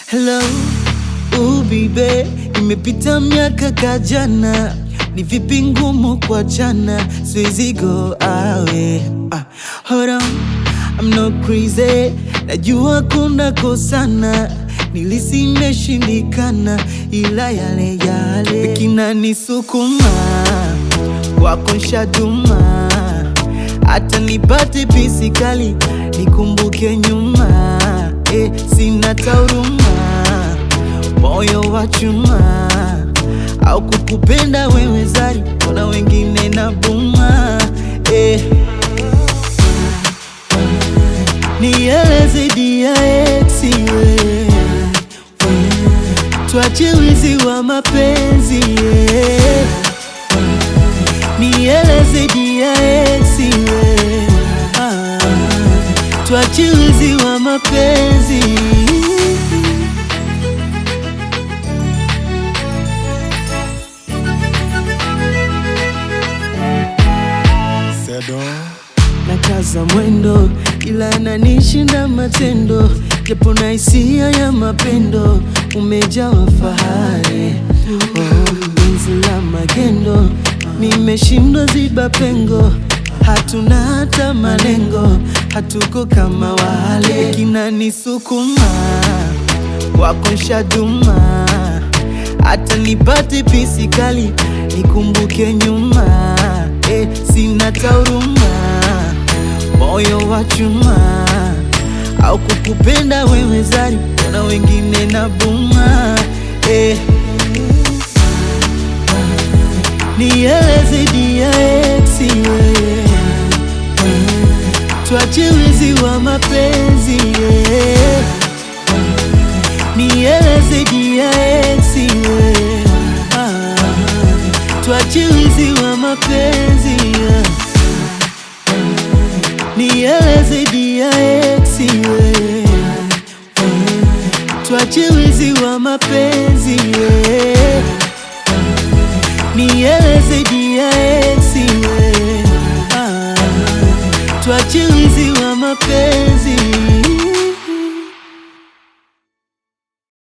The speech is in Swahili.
Hello, ubibe, imepita miaka kajana, ni vipi ngumu kwa jana, siwezi go awe. Ah, hold on, I'm not crazy, najua kuna kosana, nilisi imeshindikana, ila yale yale kinanisukuma kwako nshaduma, hata nipate pisi kali nikumbuke nyuma eh, sina tauruma, moyo wa chuma au kukupenda wewe zari, kuna wengine na buma eh. Nieleze dia eksi we tuache wizi wa mapenzi yeah. Nieleze dia eksi we ah, tuache wizi wa mapenzi Sedo na kaza mwendo, ila ananishinda matendo, japo na hisia ya mapendo, umejawa fahari oh, penzi la magendo, nimeshindwa ziba pengo, hatuna hata malengo, hatuko kama wale, kinanisukuma wako nshaduma, hata nipate pisi kali nikumbuke nyuma eh, sina tauruma, moyo wa chuma au kukupenda wewe zari, kuna wengine na buma eh. Nieleze dia eksi wewe, tuache wizi wa mapenzi yeah. Nieleze dia eksi wewe, ah, tuache wizi wa mapenzi yeah. Nieleze dia eksi wewe, tuache wizi wa mapenzi yeah. Nieleze dia eksi wewe, ah, tuache wizi wa mapenzi